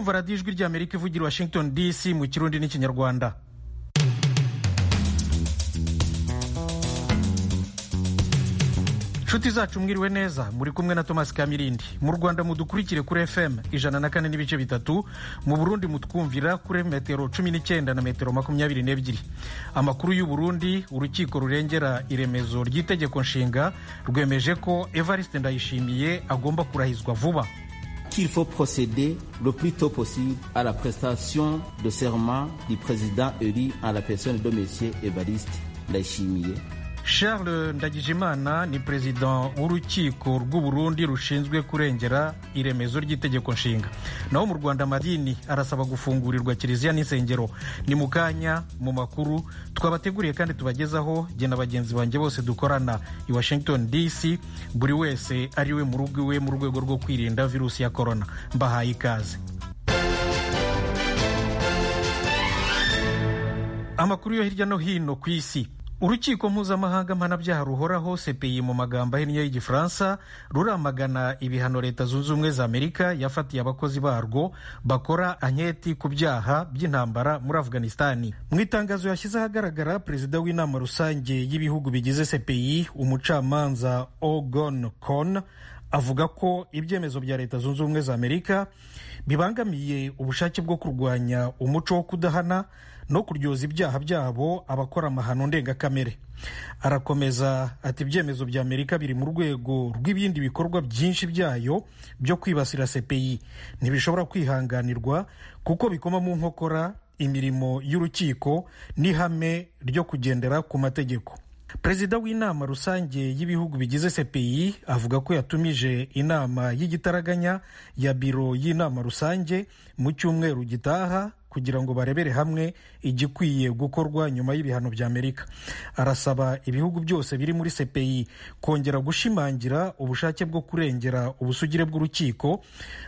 murumva radiyo ijwi ry'amerika ivugira washington dc mu kirundi n'ikinyarwanda inshuti zacu mwiriwe neza muri kumwe na thomas kamirindi mu rwanda mudukurikire kuri fm ijana na kane n'ibice bitatu mu burundi mutwumvira kuri metero cumi n'icyenda na metero makumyabiri n'ebyiri amakuru y'u burundi urukiko rurengera iremezo ry'itegeko nshinga rwemeje ko evariste ndayishimiye agomba kurahizwa vuba qu'il faut procéder le plus tôt possible à la prestation de serment du président élu en la personne de M. Evariste Ndayishimiye charles ndagijimana ni perezida w'urukiko rw'uburundi rushinzwe kurengera iremezo ry'itegeko nshinga naho mu rwanda amadini arasaba gufungurirwa kiliziya n'insengero ni mu kanya mu makuru twabateguriye kandi tubagezaho jye na bagenzi banjye bose dukorana i washington dc buri wese ari we mu rugo iwe mu rwego rwo kwirinda virusi ya korona mbahaye ikaze amakuru yo hirya no hino ku isi urukiko mpuzamahanga mpanabyaha ruhoraho cpi mu magambo ahinnye y'igifaransa ruramagana ibihano leta zunze ubumwe za amerika yafatiye abakozi barwo bakora anketi ku byaha by'intambara muri afghanistani mu itangazo yashyize ahagaragara perezida w'inama rusange y'ibihugu bigize cpi umucamanza ogon kon avuga ko ibyemezo bya leta zunze ubumwe za amerika bibangamiye ubushake bwo kurwanya umuco wo kudahana no kuryoza ibyaha byabo abakora amahano ndengakamere arakomeza ati ibyemezo bya amerika biri mu rwego rw'ibindi bikorwa byinshi byayo byo kwibasira cpi ntibishobora kwihanganirwa kuko bikoma mu nkokora imirimo y'urukiko n'ihame ryo kugendera ku mategeko perezida w'inama rusange y'ibihugu bigize cpi avuga ko yatumije inama y'igitaraganya ya biro y'inama rusange mu cyumweru gitaha kugira ngo barebere hamwe igikwiye gukorwa nyuma y'ibihano bya amerika arasaba ibihugu byose biri muri cpi kongera gushimangira ubushake bwo kurengera ubusugire bw'urukiko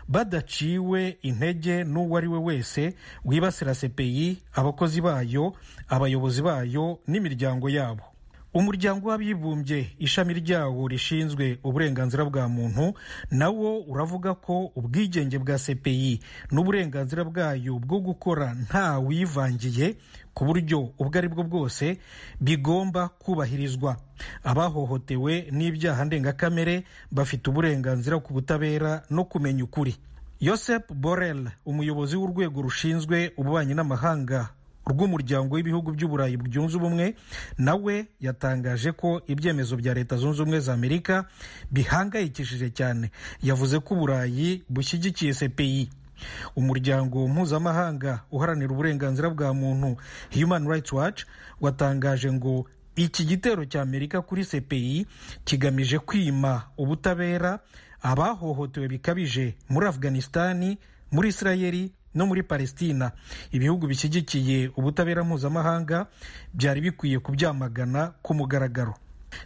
badaciwe intege n'uwo ari we wese wibasira cpi abakozi bayo abayobozi bayo n'imiryango yabo umuryango w'abibumbye ishami ryawo rishinzwe uburenganzira bwa muntu nawo uravuga ko ubwigenge bwa cpi n'uburenganzira bwayo bwo gukora nta wivangiye ku buryo ubwo ari bwo bwose bigomba kubahirizwa abahohotewe n'ibyaha ndengakamere bafite uburenganzira ku butabera no kumenya ukuri yosep borel umuyobozi w'urwego rushinzwe ububanyi n'amahanga rw'umuryango w'ibihugu by'uburayi byunze ubumwe nawe yatangaje ko ibyemezo bya leta zunze ubumwe za amerika bihangayikishije cyane yavuze ko uburayi bushyigikiye cpi umuryango mpuzamahanga uharanira uburenganzira bwa muntu human rights watch watangaje ngo iki gitero cya amerika kuri cpi kigamije kwima ubutabera abahohotewe bikabije muri afghanistani muri isirayeli no muri palestina ibihugu bishyigikiye ubutabera mpuzamahanga byari bikwiye kubyamagana ku mugaragaro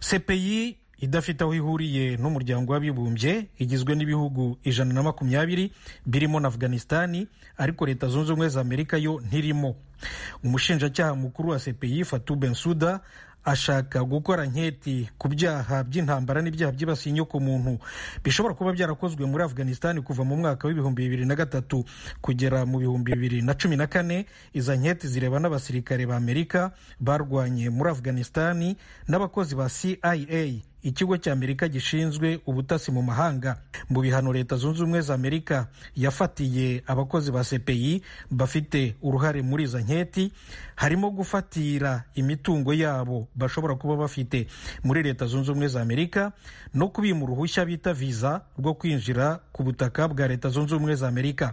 cpi idafite aho ihuriye n'umuryango w'abibumbye igizwe n'ibihugu ijana na makumyabiri birimo na afghanistani ariko leta zunze ubumwe za amerika yo ntirimo umushinjacyaha mukuru wa cpi fatu bensuda ashaka gukora nketi ku byaha by'intambara n'ibyaha byibasiye inyokomuntu bishobora kuba byarakozwe muri afghanistan kuva mu mwaka w'ibihumbi bibiri na gatatu kugera mu bihumbi bibiri na cumi na kane izo nketi zireba n'abasirikare ba amerika barwanye muri afghanistan n'abakozi ba cia ikigo cya amerika gishinzwe ubutasi mu mahanga mu bihano leta zunze ubumwe za amerika yafatiye abakozi ba cpi bafite uruhare muri izo nketi harimo gufatira imitungo yabo bashobora kuba bafite muri leta zunze ubumwe za amerika no kubima uruhushya bita viza rwo kwinjira ku butaka bwa leta zunze ubumwe za amerika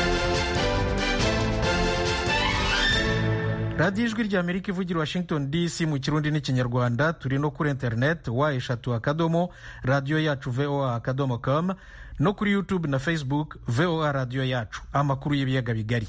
radiyo ijwi rya amerika ivugira washington dc mu kirundi n'ikinyarwanda turi no kuri interineti wa eshatu akadomo radiyo yacu voa akadomo com no kuri youtube na facebook voa radiyo yacu amakuru y'ibiyaga bigari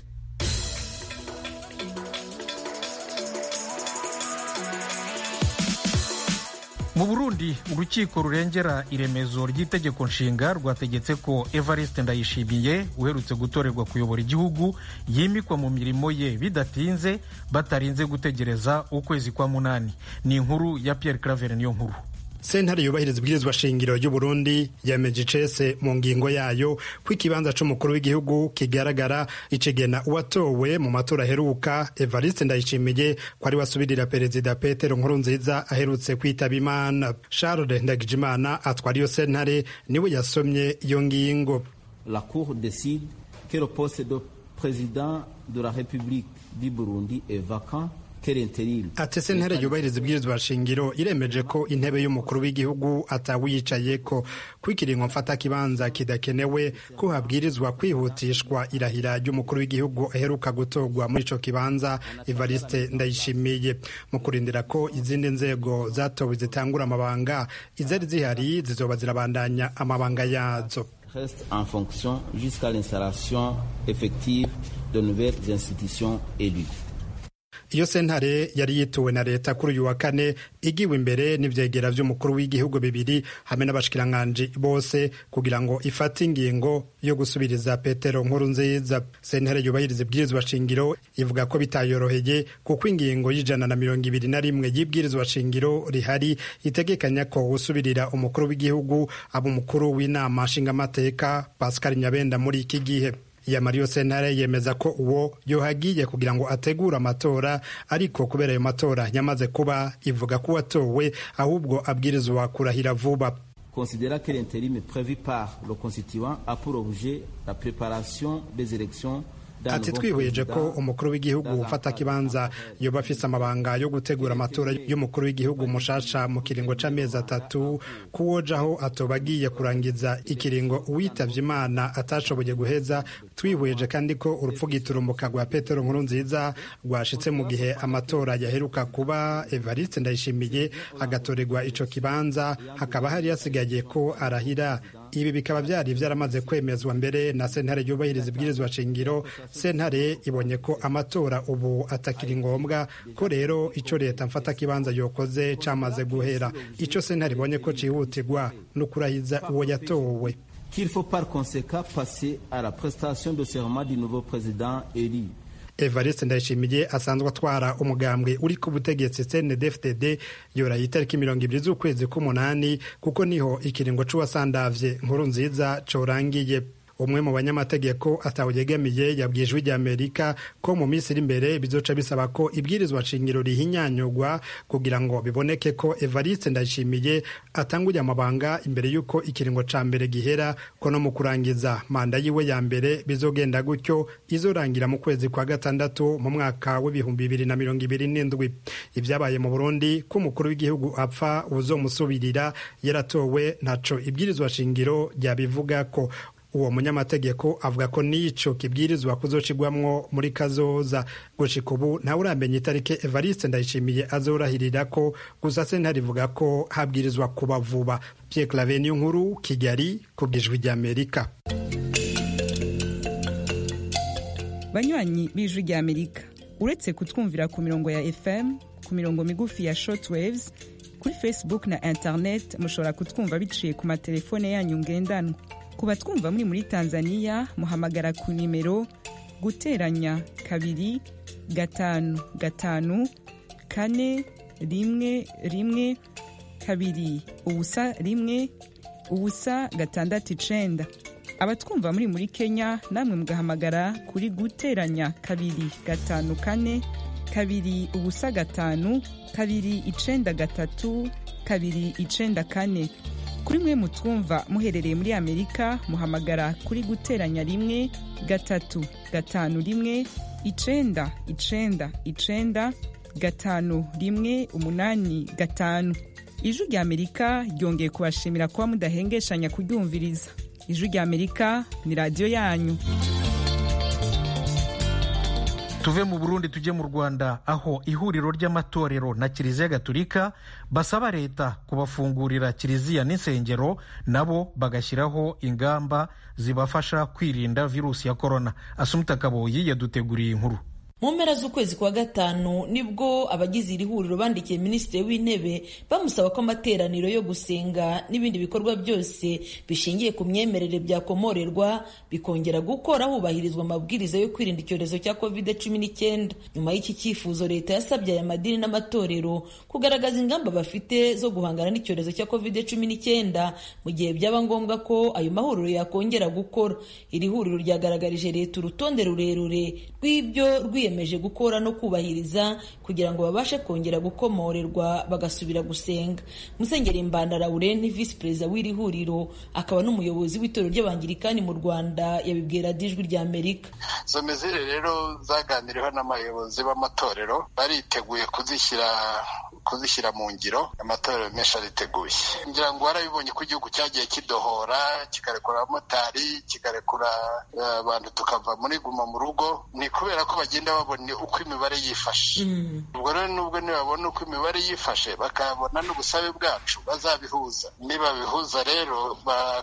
mu burundi urukiko rurengera iremezo ry'itegeko nshinga rwategetse ko evariste ndayishimiye uherutse gutorerwa kuyobora igihugu yimikwa mu mirimo ye bidatinze batarinze gutegereza ukwezi kwa munani ni inkuru ya pierre claver niyo nkuru sentare yubahiriza ibwirizwa shingiro ry'u Burundi yemeje icese mu ngingo yayo ko ikibanza c'umukuru w'igihugu kigaragara icegena uwatowe mu matora aheruka Evariste Ndayishimiye ko ari wasubirira perezida Petero Nkurunziza aherutse kwitaba Imana Charles Ndagijimana atwara iyo sentare niwe yasomye iyo ngingo La Cour décide que le poste de président de la République du Burundi est vacant ati sentare yubahiriza ibwirizwa shingiro iremeje ko intebe y'umukuru w'igihugu atawiyicaye ko kwikiringo mfata kibanza kidakenewe ko habwirizwa kwihutishwa irahira ry'umukuru w'igihugu aheruka gutorwa muri ico kibanza Evariste Ndayishimiye mu kurindira ko izindi nzego zatowe zitangura amabanga izari zihari zizoba zirabandanya amabanga yazo reste en fonction jusqu'à l'installation effective de nouvelles institutions élues iyo sentare yari yituwe na leta kuri uyu wa kane igiwe imbere n'ivyegera vy'umukuru w'igihugu bibiri hamwe n'abashikiranganji bose kugira ngo ifate ingingo yo gusubiriza petero nkuru nziza sentare yubahiriza ibwirizwa shingiro ivuga ko bitayoroheye kuko ingingo y'ijana na mirongo ibiri na rimwe y'ibwirizwa shingiro rihari itegekanya ko usubirira umukuru w'igihugu aba umukuru w'inama nshingamateka pascal nyabenda muri iki gihe yamariyo sentare yemeza ko uwo yohagiye kugira ngo ategure amatora ariko kubera ayo matora yamaze kuba ivuga ko uwatowe ahubwo abwirizwa kurahira vuba considéra que l'intérim prévu par le constituant a pour objet la préparation des élections ati twihweje ko umukuru w'igihugu ufata kibanza yoba afise amabanga yo gutegura amatora y'umukuru w'igihugu mushasha mu kiringo c'amezi atatu kuwojaho atoba agiye kurangiza ikiringo uwitavye imana atashoboye guheza twihweje kandi ko urupfu giturumbuka rwa petero nkuru nziza rwashitse mu gihe amatora yaheruka kuba evariste ndayishimiye agatorerwa ico kibanza hakaba hari hasigaye ko arahira ibi bikaba byari byaramaze kwemezwa mbere na sentare yubahiriza ibwirizwa shingiro sentare ibonye ko amatora ubu atakiri ngombwa ko rero icyo leta mfata kibanza yokoze cyamaze guhera icyo sentare ibonye ko cyihutirwa no kurahiza uwo yatowe qu'il faut par conséquent passer à la prestation de serment du nouveau président élu evariste ndayishimiye asanzwe atwara umugambwe uri ku butegetsi cndfdd yoraye itariki mirongo ibiri z'ukwezi k'umunani kuko niho ikiringo c'uwasandavye nkuru nziza corangiye umwe mu banyamategeko atawuyegamiye yabwiye ijwi ry'amerika ko mu minsi iri imbere bizoca bisaba ko ibwirizwa shingiro rihinyanyurwa kugira ngo biboneke ko evariste ndayishimiye atanguye amabanga imbere y'uko ikiringo ca mbere gihera ko no mu kurangiza manda yiwe ya mbere bizogenda gutyo izorangira mu kwezi kwa gatandatu mu mwaka w'ibihumbi bibiri na mirongo ibiri n'indwi ibyabaye mu burundi ko umukuru w'igihugu apfa uzomusubirira yaratowe ntaco ibwirizwa shingiro ryabivuga ko uwo munyamategeko avuga ko n'ico kibwirizwa kuzocigwamwo muri kazoza gushika ubu ntawe uramenya itariki evariste ndayishimiye azorahirira ko gusa sentare ivuga ko habwirizwa kuba vuba pierre clave niyo nkuru kigali ku bwijwi ry'amerika banywanyi b'ijwi ry'amerika uretse kutwumvira ku mirongo ya fm ku mirongo migufi ya shortwaves kuri facebook na internet mushobora kutwumva biciye ku matelefone yanyu ngendanwa ku batwumva muri muri tanzania muhamagara ku nimero guteranya kabiri gatanu gatanu kane rimwe rimwe kabiri ubusa rimwe ubusa gatandatu icenda abatwumva muri muri kenya namwe mugahamagara kuri guteranya kabiri gatanu kane kabiri ubusa gatanu kabiri icenda gatatu kabiri icenda kane kuri mwe mutwumva muherereye muri amerika muhamagara kuri guteranya rimwe gatatu gatanu rimwe icenda icenda icenda gatanu rimwe umunani gatanu ijwi rya amerika ryongeye kubashimira kuba mudahengeshanya kuryumviriza ijwi rya amerika ni radiyo yanyu tuve mu burundi tujye mu rwanda aho ihuriro ry'amatorero na kiliziya gatulika basaba leta kubafungurira kiliziya n'insengero nabo bagashyiraho ingamba zibafasha kwirinda virusi ya korona asumuta kaboyi yaduteguriye inkuru mu mpera z'ukwezi kwa gatanu nibwo abagize iri huriro bandikiye minisitiri w'intebe bamusaba ko amateraniro yo gusenga n'ibindi bikorwa byose bishingiye ku myemerere byakomorerwa bikongera gukora hubahirizwa amabwiriza yo kwirinda icyorezo cya covid cumi n'icyenda nyuma y'iki cyifuzo leta yasabye aya madini n'amatorero kugaragaza ingamba bafite zo guhangana n'icyorezo cya covid cumi n'icyenda mu gihe byaba ngombwa ko ayo mahuriro yakongera gukora iri huriro ryagaragarije leta urutonde rurerure rw'ibyo rwiyemeje gukora no kubahiriza kugira ngo babashe kongera gukomorerwa bagasubira gusenga musenyeri mbanda laurenti visi perezida w'iri huriro akaba n'umuyobozi w'itorero ry'abangirikani mu rwanda yabibwira dijwi rya amerika izo mezire rero zaganiriweho n'abayobozi b'amatorero bariteguye kuzishyira kuzishyira mu ngiro amatorero menshi ariteguye ngira ngo warabibonye ko igihugu cyagiye kidohora kikarekura abamotari kikarekura abantu tukava muri guma mu rugo ni kubera ko bagenda babona uko imibare yifashe ubwo rero nubwo nibabona uko imibare yifashe bakabona n'ubusabe bwacu bazabihuza nibabihuza rero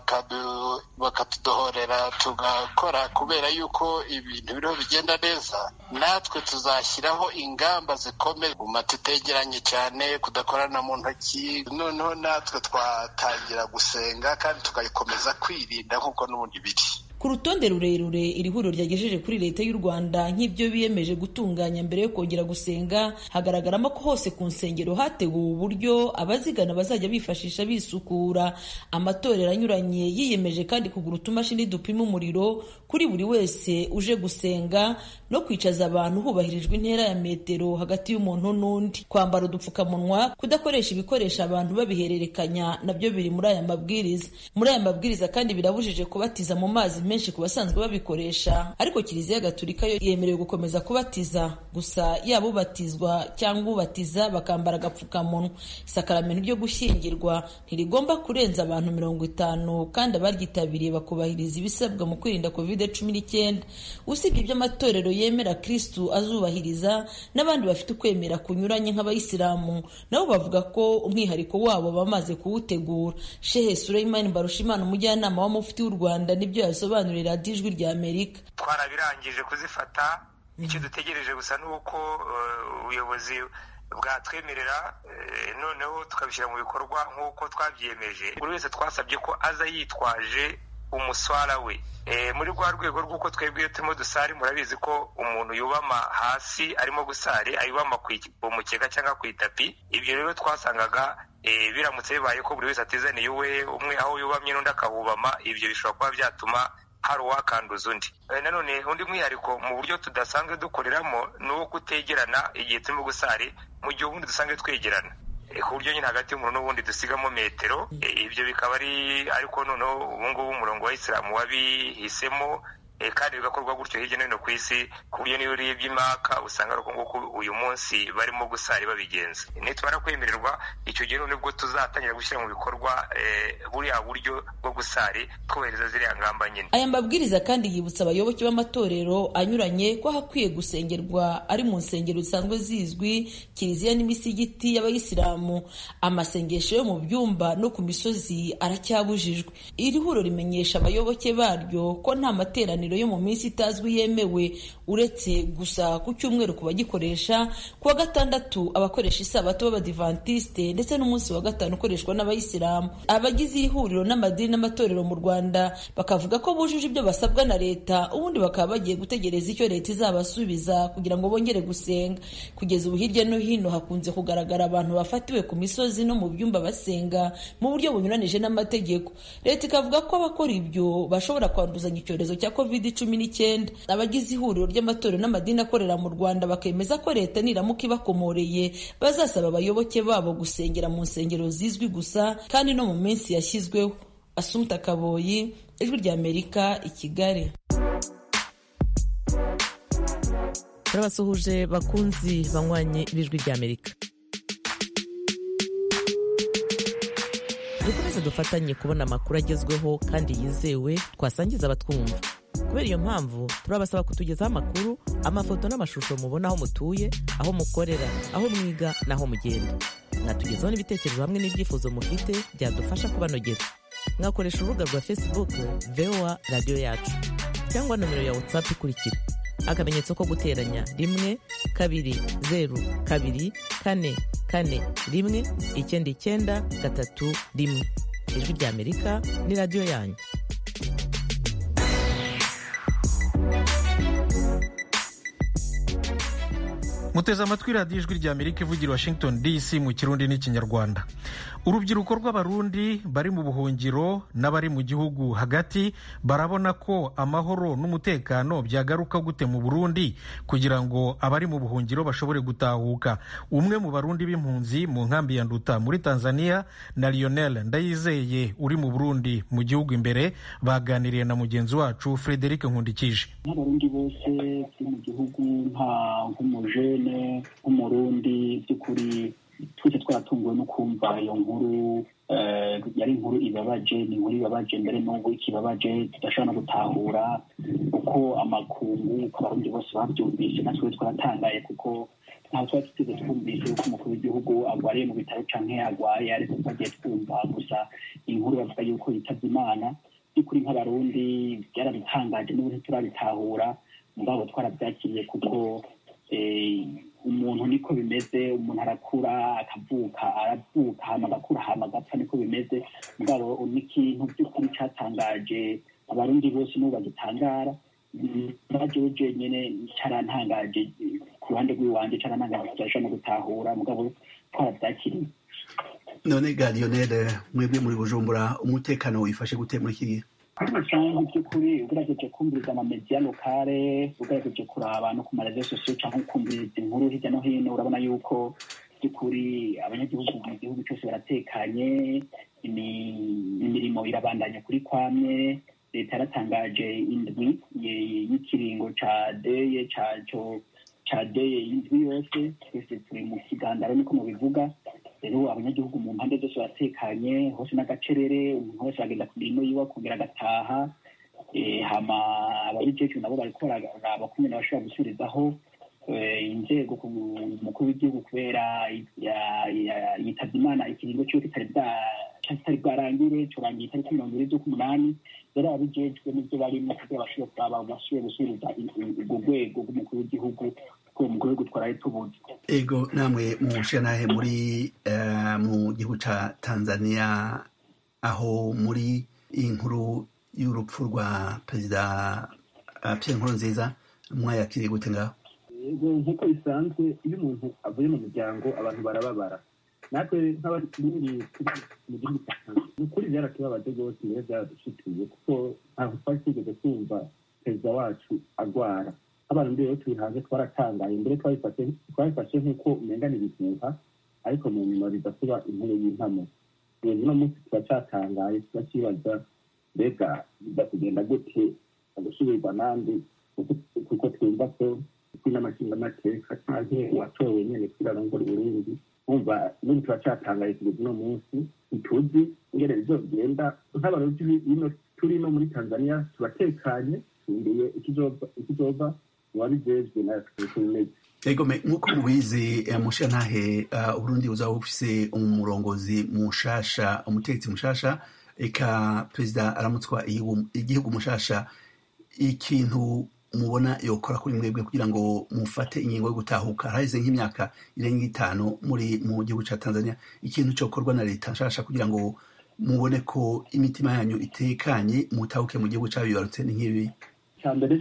bakatudohorera tugakora kubera yuko ibintu biriho bigenda neza natwe tuzashyiraho ingamba zikomeye guma tutegeranye cyane kudakorana mu ntoki noneho natwe twatangira gusenga kandi tugakomeza kwirinda nk'uko n'ubundi biri ku rutonde rurerure iri huriro ryagejeje kuri leta y'u rwanda nk'ibyo biyemeje gutunganya mbere yo kongera gusenga hagaragaramo ko hose ku nsengero hateguwe uburyo abazigana bazajya bifashisha bisukura amatorero anyuranye yiyemeje kandi kugura utumashini dupima umuriro kuri buri wese uje gusenga no kwicaza abantu hubahirijwe intera ya metero hagati y'umuntu n'undi kwambara udupfukamunwa kudakoresha ibikoresho abantu babihererekanya nabyo biri muri aya mabwiriza muri aya mabwiriza kandi birabujije kubatiza mu mazi menshi ku basanzwe babikoresha ariko kiliziya gatulika yo yemerewe gukomeza kubatiza gusa yaba ubatizwa cyangwa ubatiza bakambara agapfukamunwa isakaramento ryo gushyingirwa ntirigomba kurenza abantu mirongo itanu kandi abaryitabiriye bakubahiriza ibisabwa mu kwirinda covid cumi n'icyenda usibye ibyo amatorero yemera kristu azubahiriza n'abandi bafite ukwemera kunyuranye nk'abayisilamu nabo bavuga ko umwihariko wabo bamaze kuwutegura shehe sureyimani mbarushimana umujyanama w'amufti w'u rwanda nibyo yasobanurira ijwi rya amerika twarabirangije kuzifata icyo dutegereje gusa ni uko ubuyobozi bwatwemerera noneho tukabishyira mu bikorwa nk'uko twabyiyemeje buri wese twasabye ko aza yitwaje umuswara we muri rwa rwego rw'uko twebwe iyo turimo dusari murabizi ko umuntu yubama hasi arimo gusari ayubama ku mukeka cyangwa ku itapi ibyo rero twasangaga biramutse bibaye ko buri wese atizaniye uwe umwe aho yubamye n'undi akahubama ibyo bishobora kuba byatuma hari uwakanduza undi nanone undi mwihariko mu buryo tudasanzwe dukoreramo ni uwo kutegerana igihe turimo gusari mu gihe ubundi dusanzwe twegerana ku buryo nyine hagati y'umuntu n'ubundi dusigamo metero ibyo bikaba ari ariko noneho ubu ngubu umurongo wa isilamu wabihisemo kandi bigakorwa gutyo hirya no hino ku isi ku buryo niyo urebye imaka usanga ari uko nguko uyu munsi barimo gusari babigenza nitumara kwemererwa icyo gihe nibwo tuzatangira gushyira mu bikorwa buriya buryo bwo gusari twubahiriza ziriya ngamba nyine aya mabwiriza kandi yibutsa abayoboke b'amatorero anyuranye ko hakwiye gusengerwa ari mu nsengero zisanzwe zizwi kiliziya n'imisigiti y'abayisilamu amasengesho yo mu byumba no ku misozi aracyabujijwe iri huriro rimenyesha abayoboke baryo ko nta materaniro yo mu minsi itazwi yemewe uretse gusa ku cyumweru ku bagikoresha ku wa gatandatu abakoresha isabato b'abadivantisite ndetse n'umunsi wa gatanu ukoreshwa n'abayisilamu abagize iri huriro n'amadini n'amatorero mu rwanda bakavuga ko bujuje ibyo basabwa na leta ubundi bakaba bagiye gutegereza icyo leta izabasubiza kugira ngo bongere gusenga kugeza ubu hirya no hino hakunze kugaragara abantu bafatiwe ku misozi no mu byumba basenga mu buryo bunyuranije n'amategeko leta ikavuga ko abakora ibyo bashobora kwanduzanya icyorezo cya covid cumi n'icyenda abagize ihuriro ry'amatorero n'amadini akorera mu rwanda bakemeza ko leta niramuka ibakomoreye bazasaba abayoboke babo gusengera mu nsengero zizwi gusa kandi no mu minsi yashyizweho asumta kaboyi ijwi ry'amerika i kigali turabasuhuje bakunzi banywanyi b'ijwi ry'amerika dukomeze dufatanye kubona amakuru agezweho kandi yizewe twasangiza abatwumva kubera iyo mpamvu turabasaba kutugezaho amakuru amafoto n'amashusho mubona aho mutuye aho mukorera aho mwiga n'aho mugenda mwatugezaho n'ibitekerezo hamwe n'ibyifuzo mufite byadufasha kubanogera mwakoresha urubuga rwa facebook voa radiyo yacu cyangwa nomero ya whatsapp ikurikira akamenyetso ko guteranya rimwe kabiri zeru kabiri kane kane rimwe icyenda icyenda gatatu rimwe ijwi ry'amerika ni radiyo yanyu muteze amatwi radiyo ijwi rya amerika ivugira washington dc mu kirundi n'ikinyarwanda urubyiruko rw'abarundi bari mu buhungiro n'abari mu gihugu hagati barabona ko amahoro n'umutekano byagaruka gute mu burundi kugira ngo abari mu buhungiro bashobore gutahuka umwe mu barundi b'impunzi mu nkambi ya nduta muri tanzania na lionel ndayizeye uri mu burundi mu gihugu imbere baganiriye na mugenzi wacu frederic nkundikije nk'abarundi bose turi mu gihugu nka nk'umujene nk'umurundi by'ukuri twese twaratunguwe no kumva iyo nkuru yari inkuru ibabaje ni inkuru ibabaje mbere n'ubu ikibabaje tudashobora no gutahura uko amakungu uko abarundi bose babyumvise natwe twaratangaye kuko ntabwo twari tuteze twumvise yuko umukuru w'igihugu arwariye mu bitaro canke arwaye ariko twagiye twumva gusa inkuru bavuga yuko yitabye imana by'ukuri nk'abarundi byaradutangaje n'ubu ntiturabitahura mugabo twarabyakiriye kuko umuntu niko bimeze umuntu arakura akavuka aravuka hama agakura hama agapfa niko bimeze mugabo n'ikintu by'ukuri cyatangaje abarundi bose n'ubu bagitangara najewe jenyene carantangaje ku ruhande rw'iwanje carantangaje tudashobora no gutahura mugabo twarabyakiriye none ga lionel mwebwe muri bujumbura umutekano wifashe gute muri iki gihe muri rusange by'ukuri ugerageje kumviriza amamediya lokale ugerageje kuraba no ku marezo sosiyo cyangwa ukumviriza inkuru hirya no hino urabona yuko by'ukuri abanyagihugu mu gihugu cyose baratekanye imirimo irabandanya kuri kwamwe leta yaratangaje indwi y'ikiringo ca deye caco ca deye indwi yose twese turi mu kigandaro niko mubivuga rero abanyagihugu mu mpande zose baratekanye hose n'agacerere umuntu wese aragenda ku mirimo yiwe akongera agataha hama ababijejwe nabo bariko bararaba ko nyene bashobora gusubirizaho inzego ku mukuru w'igihugu kubera yitabye imana ikiringo ciwe kitari bwarangire corangiye itariki mirongo ibiri z'ukumunani rero ababijejwe n'ivyo barimo kugira bashobore kuraba basubire gusubiriza urwo rwego rw'umukuru w'igihugu ko umukuru w'igihugu twaraye tubuze ego namwe mushanahe muri mu gihugu ca tanzania aho muri iyi nkuru y'urupfu rwa perezida pierre nkurunziza mwayakiriye gute ngaho nk'uko bisanzwe iyo umuntu avuye mu muryango abantu barababara natwe nk'abarundi mu gihugu cya tanzania ni ukuri byaratubabaje rwose mbere byaradushituye kuko ntabwo twari twigeze kumva perezida wacu agwara abantu mbere rero turi hanze twaratangaye mbere twabifashe nk'uko umengana ibihuha ariko mu nyuma biza kuba inkuru y'impamo ubu uno munsi turacyatangaye turakibaza mbega biza kugenda gute agusubirwa n'andi kuko twumva ko n'amashingamateka canke uwatowe nyene kwirarongora uburundi umva n'ubu turacyatangaye kugeza uno munsi ntituzi ingene bizogenda nk'abarundi bino turi no muri tanzania turatekanye tumbeye ikizova wabijejwe natwe tumeze egome nk'uko mubizi mushantahe uburundi buzaba bufise umurongozi mushasha umutegetsi mushasha eka perezida aramutswa igihugu mushasha ikintu mubona yokora kuri mwebwe kugira ngo mufate ingingo yo gutahuka haraheze nk'imyaka irenga itanu muri mu gihugu ca tanzania ikintu cokorwa na leta nshasha kugira ngo mubone ko imitima yanyu itekanye mutahuke mu gihugu cabibarutse ni nk'ibi icya mbere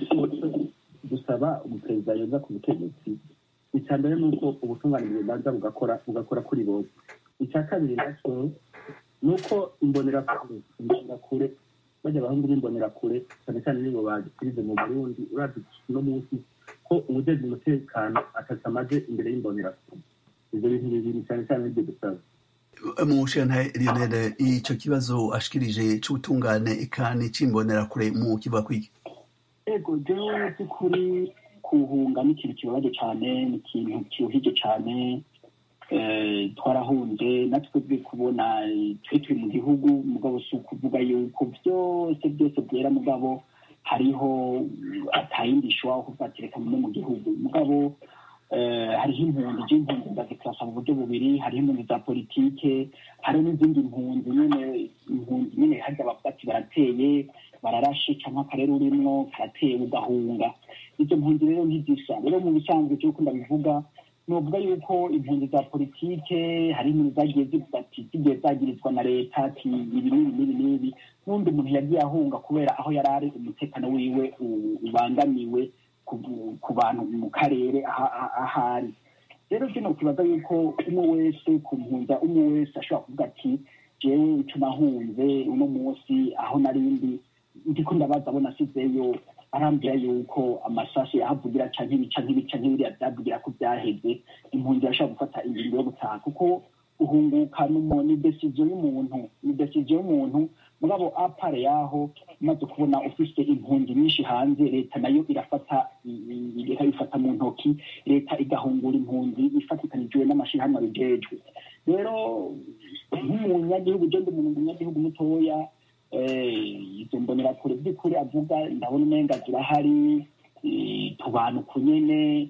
gusaba umuperezida yoza ku butegetsi icya mbere ni uko ubutungane bubanza bugakora bugakora kuri bose icya kabiri nacyo ni uko imbonerakure imbonerakure bajya abahungu b'imbonerakure cyane cyane nibo bagikirize mu burundi urazi no munsi ko umujejwe umutekano atatu amaze imbere y'imbonerakure ibyo bintu bibiri cyane cyane nibyo dusaba mushana lionel ico kibazo ashikirije c'ubutungane eka n'icimbonerakure mu kivuga kwiki ego jewe by'ukuri kuhunga ni ikintu kibabaje cyane ni ikintu kiruhije cyane twarahunze natwe bwe kubona twe turi mu gihugu mugabo si ukuvuga yuko byose byose byera mugabo hariho atayindi ishobora kuvatireka no mu gihugu mugabo hariho impunzi z'impunzi ndazikirasa mu buryo bubiri hariho impunzi za politike hariho n'izindi mpunzi nyine impunzi nyine harya bavuga ati barateye bararashe cyangwa akarere urimwo karatewe ugahunga izo mpunzi rero ntizisa rero mu bisanzwe cyo ukunda bivuga nuvuga yuko impunzi za politike hari impunzi zagiye zivuga ati zigiye zagirizwa na leta ati ibi n'ibi n'ibi n'ibi n'undi muntu yagiye ahunga kubera aho yari ari umutekano wiwe ubangamiwe ku bantu mu karere ahari rero kino kibaza yuko umwe wese ku mpunza umwe wese ashobora kuvuga ati jewe icyo nahunze uno munsi aho narindi ndiko ndabaza abo nasizeyo arambwira yuko amasashi yahavugira canke ibica nk'ibica nk'ibiriya vyavugira ko vyaheze impunzi irashobora gufata ingingo yo gutaha kuko guhunguka ni desiziyo y'umuntu ni desiziyo y'umuntu mugabo apare yaho umaze kubona ufise impunzi nyinshi hanze leta nayo irafata ikabifata mu ntoki leta igahungura impunzi ifatikanijwe n'amashirahamwe abijejwe rero nk'umunyagihugu je ndi umunyagihugu mutoya izo mbonerakure by'ukuri avuga ndabona umenga zirahari tubanuka nyene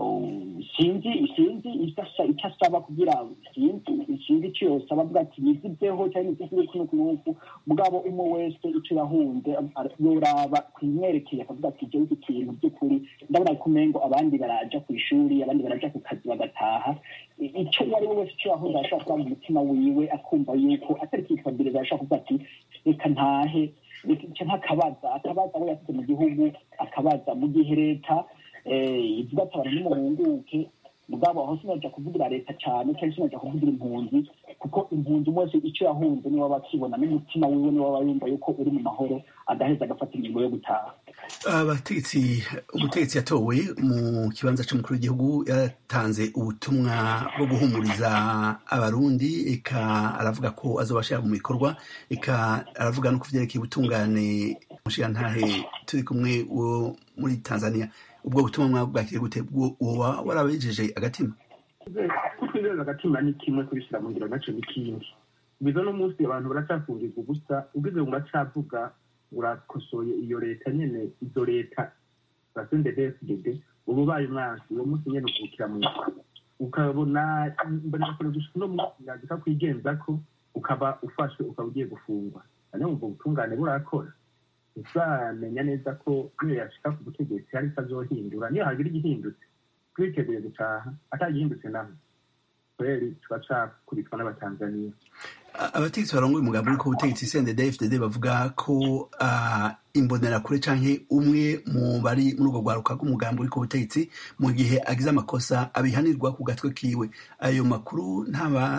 sinzi sinzi icyo asaba kugira sinzi sinzi icyo yosaba avuga ati yizizeho cyangwa izizize kuno kunuku mugabo umwe wese icyo yahunze yoraba kwimwerekeye akavuga ati jewe iki kintu by'ukuri ndabona ko umengo abandi baraja ku ishuri abandi baraja ku kazi bagataha icyo uwo ari we wese icyo yahunze arashobora kuba mu mutima wiwe akumva yuko atari kwifabiriza arashobora kuvuga ati reka ntahe nk'akabaza akabaza abo yasize mu gihugu akabaza mu gihe leta ivuga ati abantu nimuhunguke mugabo aho sinaja kuvugira leta cyane cyangwa sinaja kuvugira impunzi kuko impunzi umwe wese icyo yahunze niwe aba akibona n'umutima wiwe niwe aba yumva yuko uri mu mahoro agaheza agafata ingingo yo gutaha abategetsi umutegetsi yatowe mu kibanza cy'umukuru w'igihugu yatanze ubutumwa bwo guhumuriza abarundi eka aravuga ko azobashyira mu bikorwa eka aravuga no ku byerekeye ubutungane mushirantahe turi kumwe wo muri tanzania ubwo butumwa bwakiriye gute woba warabejeje agatima kutwizeza agatima ni kimwe kubishyira mu ngiro nacyo ni kindi biza no munsi abantu baracyafungiza ubusa ubwize ngo uracavuga urakosoye iyo leta nyene izo leta za sndfdd uba ubaye umwansi uwo munsi nyene ukubukira mu ukabona mbonekure gushika uno munsi yagika kwigenzako ukaba ufashwe ukaba ugiye gufungwa hanyuma ubwo butungane burakora uzamenya neza ko niyo yashika ku butegetsi hari azohindura niyo hagira igihindutse twiteguye gutaha atagihindutse naho kweri tuba cakubitwa n'abatanzaniya abategetsi barongoye umugambi uri ku butegetsi cndd bavuga ko imbonerakure canke umwe mu bari muri ubwo rwaruka rw'umugambi uri ku butegetsi mu gihe agize amakosa abihanirwa ku gatwe kiwe ayo makuru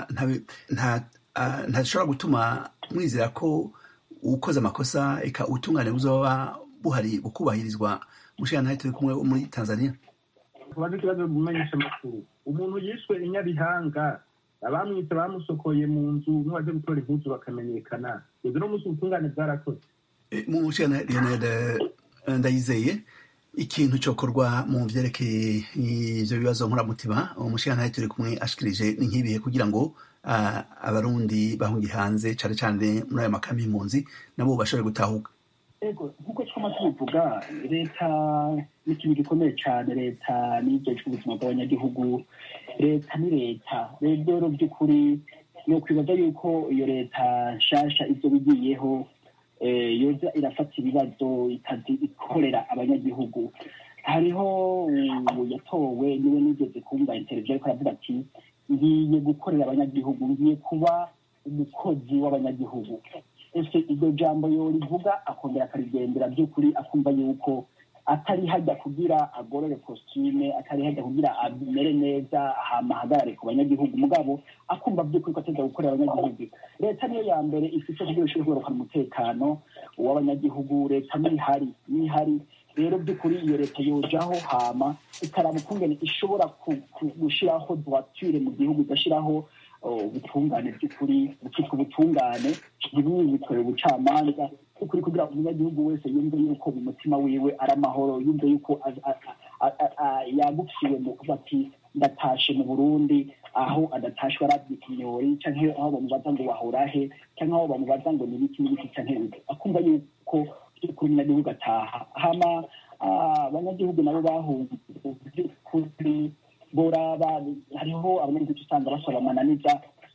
ntashobora gutuma mwizera ko ukoze amakosa eka ubutungane buzoba buhari bukubahirizwa mushirantahe turi kumwe muri tanzania tubaze ikibazo mumenyesha amakuru umuntu yishwe inyabihanga abamwitse bamusokoye mu nzu n'uwaje gutora impuzu bakamenyekana ibyo no munsi ubutungane bwarakoze mushirantahe leonard ndayizeye ikintu cokorwa mu vyerekeye ivyo bibazo nkoramutima umushirantahe turi kumwe ashikirije ni nk'ibihe kugira ngo abarundi bahungiye hanze cane cane muri ayo makami y'impunzi nabo bashobore gutahuka ego nk'uko twama tubivuga leta ni ikintu gikomeye cyane leta nijejwe ubuzima bw'abanyagihugu leta ni leta rero by'ukuri ni ukwibaza yuko iyo leta nshasha ibyo bigiyeho yoza irafata ibibazo ikazi ikorera abanyagihugu hariho yatowe niwe nigeze kumva interview ariko aravuga ati ngiye gukorera abanyagihugu ngiye kuba umukozi w'abanyagihugu ese iryo jambo yorivuga akongera akarigendera by'ukuri akumva yuko atari hajya kugira agorore kositime atari hajya kugira amere neza hama ahagarare ku banyagihugu mugabo akumva by'ukuri ko ateza gukorera abanyagihugu leta niyo ya mbere ifite kugira ishobora kugarukana umutekano w'abanyagihugu leta nihari nihari rero by'ukuri iyo leta yojaho hama ikaraba ukungene ishobora gushyiraho droiture mu gihugu igashyiraho ubutungane by'ukuri bukitwa ubutungane ntibwikorere ubucamanza by'ukuri kugira ngo umunyagihugu wese yumve yuko mu mutima wiwe ari amahoro yumve yuko yagukiwe mu kuba ati ndatashe mu burundi aho adatashwe arabyita inyori cyangwa aho bamubaza ngo wahora he cyangwa aho bamubaza ngo ni ibiki n'ibiki cyangwa ibiki akumva yuko by'ukuri umunyagihugu ataha hama abanyagihugu nabo bahunze by'ukuri boraba hariho abanyagihugu usanga basaba amananiza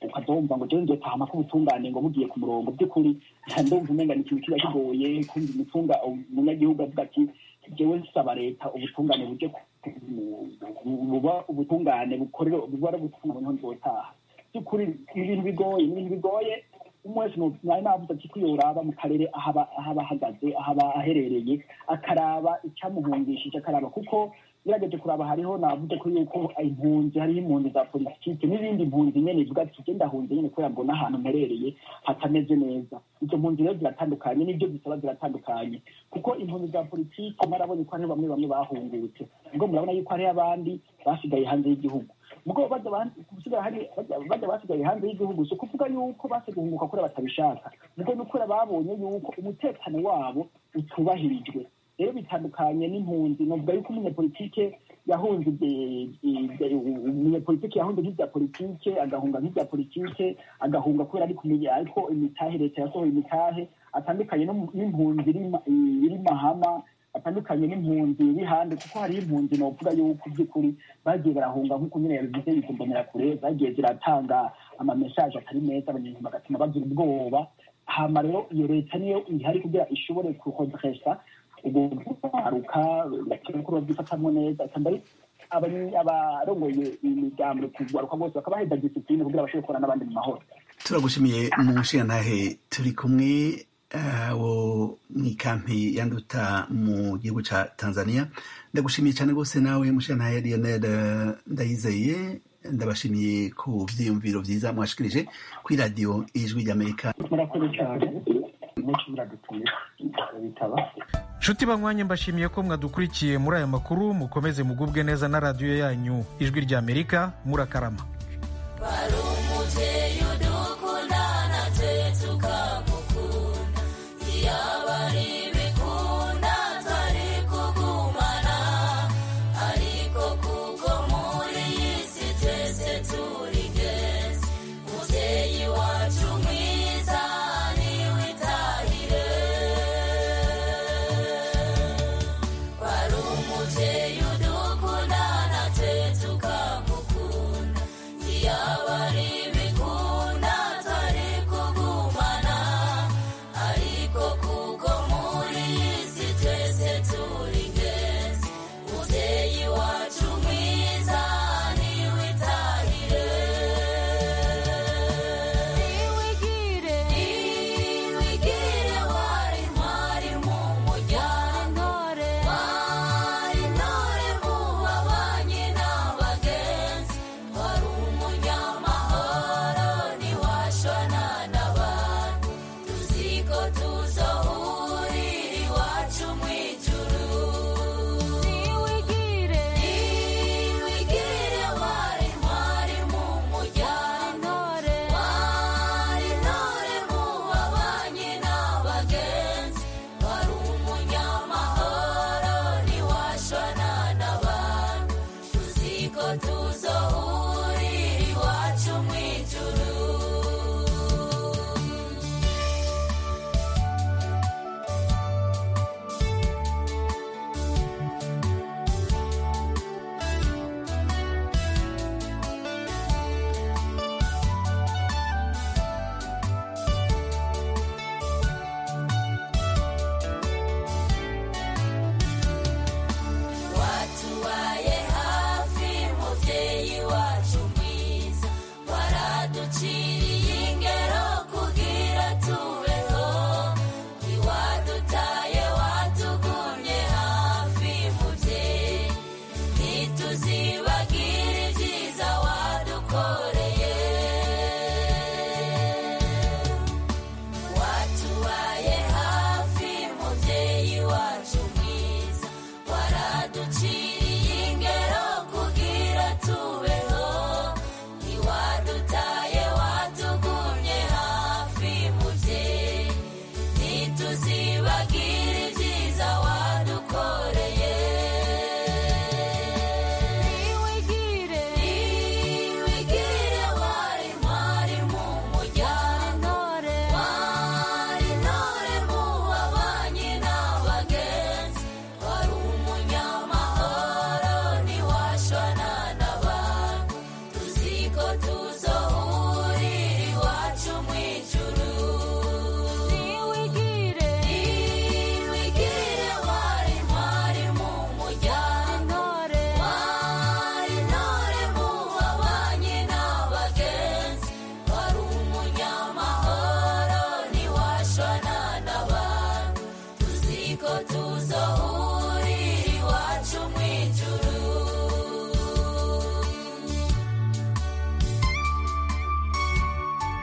ukazumva ngo jewe nzotahama ko ubutungane ngo bugiye ku murongo by'ukuri ndumva umenga ni ikintu kiba kigoye kumva umutunga umunyagihugu avuga ati jewe nsaba leta ubutungane buje buba ubutungane bukorera buba ari ubutungane niho nzotaha by'ukuri ni ibintu bigoye ni ibintu bigoye umwe wese nari navuze ati kwiyoraba mu karere aho aba ahagaze aho aba aherereye akaraba icyamuhungishije akaraba kuko ngerageje kuraba hariho navuze ko yuko impunzi hariho impunzi za politiki n'izindi mpunzi nyene ivuga ati je ndahunze nyene kubera mbona ahantu mperereye hatameze neza izo mpunzi rero ziratandukanye n'ibyo zisaba ziratandukanye kuko impunzi za politiki mwarabonye ko hariho bamwe bamwe bahungutse ubwo murabona yuko hariho abandi basigaye hanze y'igihugu ubwo bajya basigaye hanze y'igihugu si ukuvuga yuko base guhunguka kure batabishaka ubwo ni ukuri babonye yuko umutekano wabo utubahirijwe rero bitandukanye n'impunzi novuga yuko umunyapolitike yahunze umunyapolitike yahunze nk'ibya politike agahunga nk'ibya politike agahunga kubera ari kumenya ariko imitahe leta yasohoye imitahe atandukanye n'impunzi iri mahama atandukanye n'impunzi iri hande kuko hariho impunzi novuga yuko by'ukuri bagiye barahunga nk'uko nyine yabivuze bikumbonera kure zagiye ziratanga amamesaje atari meza abanyarwanda bagatuma bagira ubwoba hama rero iyo leta niyo ihari kugira ishobore kuhodresa ubwo kwaruka bakora byifatamwo neza kandi abarongoye imigambo kugaruka bose bakabaheza disipline kugira bashobore gukorana n'abandi mu mahoro turagushimiye mu nshingantahe turi kumwe wo mu ikampi yanduta mu gihugu ca tanzania ndagushimiye cyane rwose nawe mushingantahe lionel ndayizeye ndabashimiye ku vyiyumviro vyiza mwashikirije kuri radiyo ijwi ry'amerika murakoze cyane muci muradutuye bitaba nshuti banywanye mbashimiye ko mwadukurikiye muri aya makuru mukomeze mugubwe neza na radiyo yanyu ijwi ry'amerika murakarama